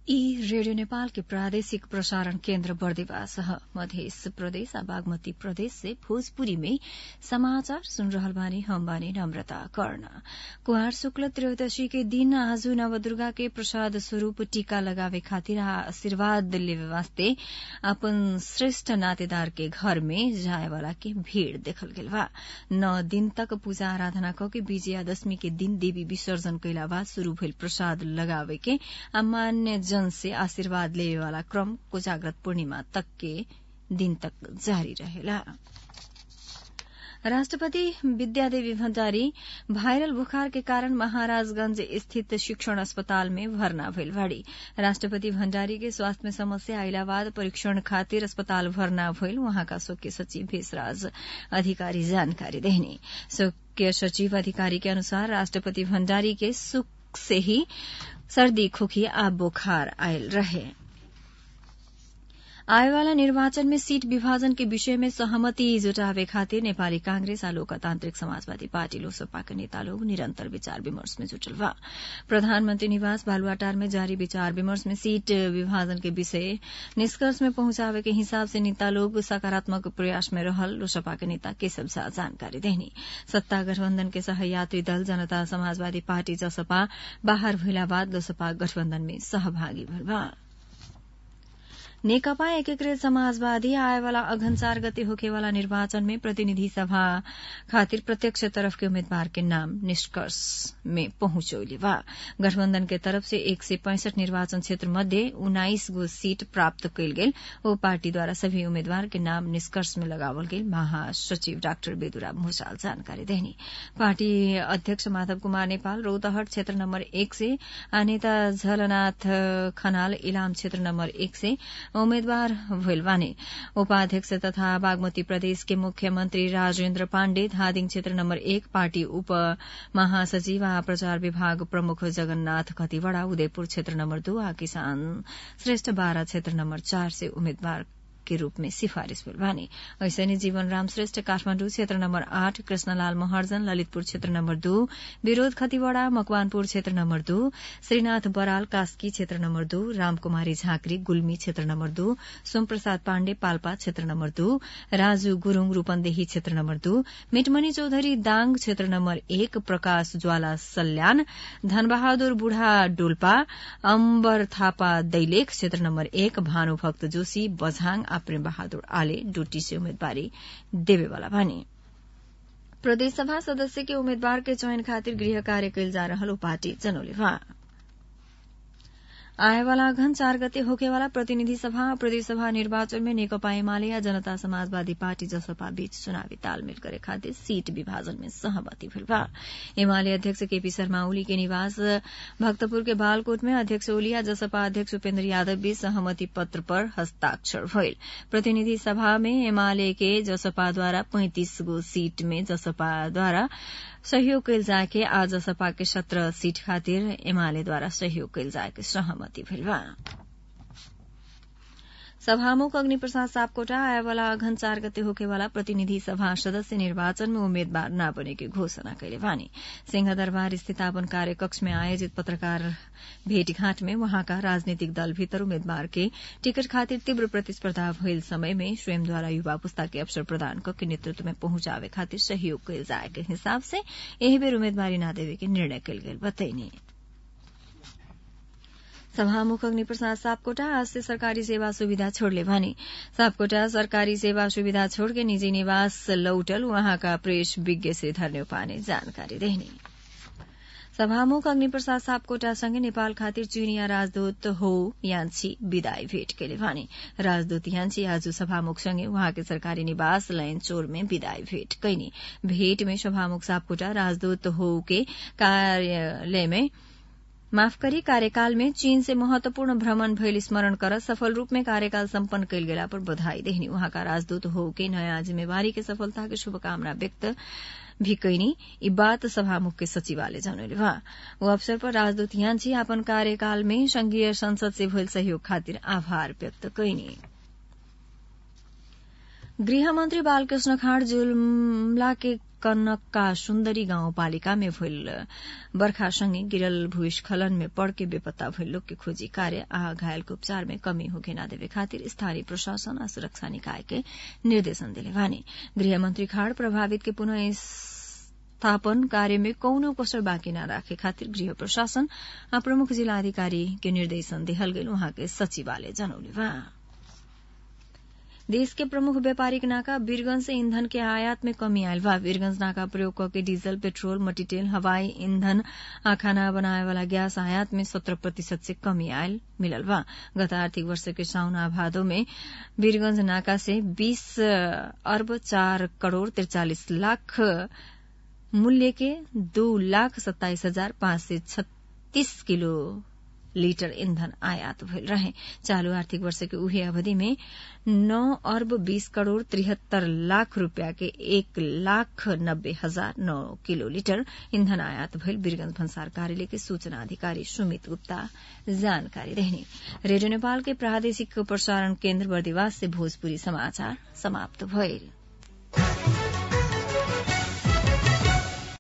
ई रेडियो नेपाल के प्रादेशिक प्रसारण केन्द्र बर्दिवास ह मध्य प्रदेश आ बागमती प्रदेश से भोजपुरी में समाचार सुन रहल बानी हम बानी नम्रता कर्ण कुहार शुक्ल त्रयोदशी के दिन आज नवदुर्गा के प्रसाद स्वरूप टीका लगावे खातिर आ आशीर्वाद लेवे वास्ते अपन श्रेष्ठ नातेदार के घर में जाए वाला के भीड़ देखल गेल बा नौ दिन तक पूजा आराधना क के विजयादशमी के दिन देवी विसर्जन कैला बाद शुरू भइल प्रसाद लगावे के आ मान्य जन से आशीर्वाद लेवे वाला क्रम कोजाग्रत पूर्णिमा तक के दिन तक जारी रहेला राष्ट्रपति विद्यादेवी भण्डारी भाइरल बुखार के कारण महाराजगंज स्थित शिक्षण अस्पताल में भर्ना भइल बाड़ी राष्ट्रपति भण्डारी के स्वास्थ्य में समस्या आइला बाद परीक्षण खातिर अस्पताल भर्ना भइल वहाँका शोक्य सचिव भेषराज अधिकारी जानकारी देहनी शोक्य सचिव अधिकारी के अनुसार राष्ट्रपति भण्डारी के सुख से ही सर्दी खोखी आ बुखार आयल रहे आएवाला निर्वाचन में सीट विभाजन के विषय में सहमति जुटावे खातिर नेपाली कांग्रेस आ लोकतान्त्रिक समाजवादी पार्टी लोकसपा के नेता लोग निरन्तर विचार विमर्श में जुटल बा प्रधानमन्त्री निवास बालुवाटार में जारी विचार विमर्श में सीट विभाजन के विषय निष्कर्ष में पहुंचावे के हिसाब से नेता लोग सकारात्मक प्रयास में रहल लोकसपा के नेता केशव शाह जानकारी देहनी सत्ता गठबन्धन के सहयात्री दल जनता समाजवादी पार्टी जसपा बाहर भइला बाद लोकसपा गठबन्धन में सहभागी भइल बा नेकपा एकीकृत समाजवादी आएवाला अघन चार गते होखेवाला निर्वाचन में प्रतिनिधि सभा खातिर प्रत्यक्ष तरफ के उम्मीदवार के नाम निष्कर्ष में पहुंचौले बा गठबन्धन के तरफ से एक सय पैंसठ निर्वाचन क्षेत्र मध्ये उन्नाइस गो सीट प्राप्त कयल गेल ओ पार्टीद्वारा सभी उम्मेद्वार के नाम निष्कर्ष में लगावल गेल महासचिव डाक्टर बेदुरा भूषाल जानकारी देहनी पार्टी अध्यक्ष माधव कुमार नेपाल रौतहट क्षेत्र नम्बर एक से आ नेता झलनाथ खनाल इलाम क्षेत्र नम्बर एक से उम्मेद्वार भइल बाने उपाध्यक्ष तथा बागमती प्रदेश के मुख्यमन्त्री राजेन्द्र पाण्डे धादिङ क्षेत्र नम्बर एक पार्टी उप महासचिव आ प्रचार विभाग प्रमुख जगन्नाथ खतिवड़ा उदयपुर क्षेत्र नम्बर दू आ किसान श्रेष्ठ बारा क्षेत्र नम्बर चार से उम्मेद्वार के रूप में सिफारिश भइल बानी ऐसने जीवन राम श्रेष्ठ काठमाण्डु क्षेत्र नम्बर आठ कृष्णलाल महर्जन ललितपुर क्षेत्र नम्बर दू विरोध खतिवड़ा मकवानपुर क्षेत्र नम्बर दू श्रीनाथ बराल कास्की क्षेत्र नम्बर दू रामकुमारी झाँक्री गुल्मी क्षेत्र नम्बर दू सोमप्रसाद पाण्डे पाल्पा क्षेत्र नम्बर दू राजू गुरूङ रूपन्देही क्षेत्र नम्बर दू मिटमणि चौधरी दाङ क्षेत्र नम्बर एक प्रकाश ज्वाला सल्यान धनबहादुर बुढ़ा डोल्पा अम्बर थापा दैलेख क्षेत्र नम्बर एक भानुभक्त जोशी बझाङ आ प्रेम बहादुर आले डोटी से उम्मेदवारी देवेवाला बानी प्रदेशसभा सदस्य के उम्मेद्वार के चयन खातिर गृह कार्य कैल जा रहल पार्टी जनौले बा आएवाला घन चार गते होकेवाला प्रतिनिधि सभा प्रदेश सभा निर्वाचन में नेकपा एमाले या जनता समाजवादी पार्टी जसपा बीच चुनावी तालमेल करे खातिर सीट विभाजन में सहमति भइल बा एमाले अध्यक्ष केपी शर्मा ओली के निवास भक्तपुर के बालकोट में अध्यक्ष ओली या जसपा अध्यक्ष उपेन्द्र यादव बीच सहमति पत्र पर हस्ताक्षर भइल प्रतिनिधि सभा में एमाले के जसपाद्वारा पैंतिस गो सीट में जसपाद्वारा सहयोग कैल जाके आ जसपा के सत्रह सीट खातिर एमालेद्वारा सहयोग कैल जाके सहमति भइल बा सभामुख अग्निप्रसाद सापकोटा आएवाला अघन चार गते होकेवाला प्रतिनिधि सभा सदस्य निर्वाचन में उम्मेद्वार न बने की घोषणा कैले बानी सिंहदरबार स्थित अपन कार्यकक्ष में आयोजित पत्रकार भेटघाट में वहाँका राजनीतिक दल भीतर उम्मेद्वार के टिकट खातिर तीव्र प्रतिस्पर्धा भइल समय में स्वयंद्वारा युवा पुस्ता के अवसर प्रदान के नेतृत्व में पहुंचावे खातिर सहयोग कैल जाए के हिसाब से यही बेर उम्मेदवारी न देवे के निर्णय कैल गेल बतैनी सभामुख अग्निप्रसाद सापकोटा आज से सरकारी सेवा सुविधा छोड़ले भने सापकोटा सरकारी सेवा सुविधा छोड़ के निजी निवास लौटल वहाँका प्रेस विज्ञ श्रीधर नेउपा ने जानकारी देहनी सभामुख अग्निप्रसाद सापकोटासँगै नेपाल खातिर चीनिया राजदूत हो यान्छी विदाई भेट केले भने राजदूत यान्छी आज सभामुखसँगै उहाँकै सरकारी निवास लयन चोर में विदाई भेट कैनी भेट में सभामुख सापकोटा राजदूत हो के कार्यालय में माफ करी कार्यकाल में चीन से महत्वपूर्ण भ्रमण भइल स्मरण कर सफल रूप में कार्यकाल सम्पन्न कैल गेला पर बधाई देहनी उहाँका राजदूत हो के नयाँ जिम्मेवारी के सफलता के शुभकामना व्यक्त भी कैनी यी बात सभामुख के सचिवालय जनौले बा वो अवसर पर राजदूत यान्छी अपन कार्यकाल में संघीय संसद से भइल सहयोग खातिर आभार व्यक्त कैनी गृहमन्त्री बालकृष्ण खाँड जुम्ला के कनक्का सुन्दरी गाउँपालिका में भइल बर्खासँगै गिरल भूस्खलन में पड़के बेपत्ता भइल लोग के खोजी कार्य आ घायलको उपचार में कमी होके ना देवे खातिर स्थानीय प्रशासन आ सुरक्षा निकाय के निर्देशन दिले बानी गृहमन्त्री खाड़ प्रभावित के पुनः स्थापन कार्य में कौनो कसर बाँकी न राखे खातिर गृह प्रशासन आ प्रमुख जिल्लाधिकारी के निर्देशन दिहल गेल उहाँ के सचिवालय जनौले बा देश के प्रमुख व्यापारिक नाका वीरगंज से ईंधन के आयात में कमी आयल बा वीरगंज नाका प्रयोग करके डीजल पेट्रोल मटीटेल हवाई ईंधन आ खाना बनाए वाला गैस आयात में सत्रह प्रतिशत से कमी आयल मिलल बा गत आर्थिक वर्ष के साउन आ भादो में वीरगंज नाका से बीस अरब चार करोड़ तिरचालीस लाख मूल्य के दो लाख सत्ताईस हजार पांच सय छत्तीस किलो लीटर ईंधन आयात भइल रहे चालू आर्थिक वर्ष के उही अवधि में नौ अर्ब बीस करोड़ त्रिहत्तर लाख रूपया के एक लाख नब्बे हजार नौ किलो लीटर ईंधन आयात भइल वीरगंज भन्सार कार्यालय के सूचना अधिकारी सुमित गुप्ता जानकारी देहनी रेडियो नेपाल के प्रादेशिक प्रसारण केन्द्र बर्दिवास से भोजपुरी समाचार समाप्त भइल